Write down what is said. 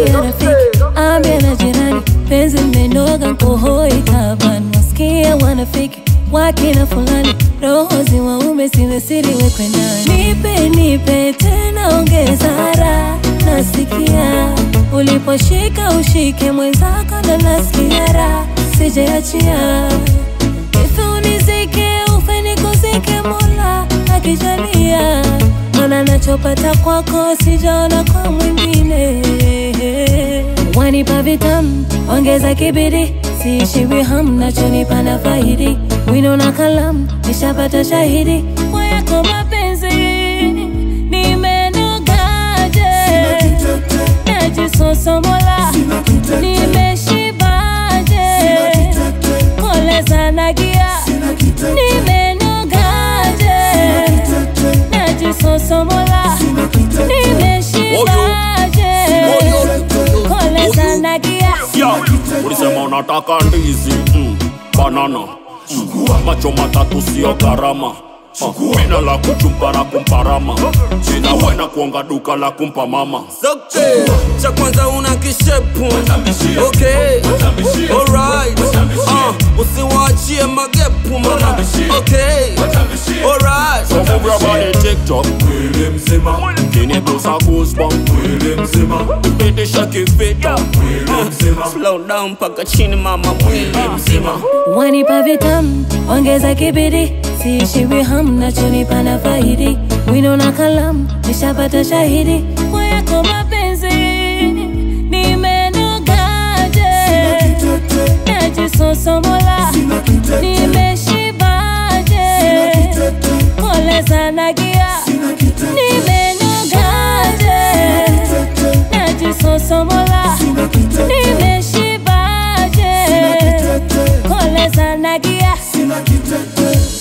ambia rafiki, ambia na jirani, penzi mmenoga nkohoi taban, wasikia wanafiki wakina fulani, roho zi waume zimesiri wekwe ndani. Nipe nipe tena ongeza raha, nasikia uliposhika ushike mwenzako, ndo nasikia raha, sijaachia Ife unizike ufe nikuzike, Mola akijalia, mana nachopata kwako sijaona kwa mwingine. Wanipa vitamu, ongeza kibidi, siishiwi ham, nachonipa na faidi, wino na kalamu, nishapata shahidi kwa yako mapenzi, nimenogaje, najisosomola, nimeshibaje, koleza na gia, nimenogaje, najisosomola, nimeshibaje, koleza na gia. Yo, ulisema unataka ndizi mm, banana mm, macho matatu sio gharama Uh, Mina la kuchumba la kumparama Jina wena kuonga duka la kumpa mama Okay, cha kwanza una kishepu Okay, alright uh, usiwaachie magepu mama Okay, alright Sokubra bani TikTok Kini busa goosebump Pitisha kifita Slow down mpaka chini mama mwili mzima Wanipa vitamu, ongeza kibidi, siishiwi ham, nachonipa na faidi, wino na kalamu, nishapata shahidi kwa yako mapenzi, nimenogaje, najisosomola, nimeshibaje, koleza na gia, nimenogaje, najisosomola, nimeshibaje, koleza na gia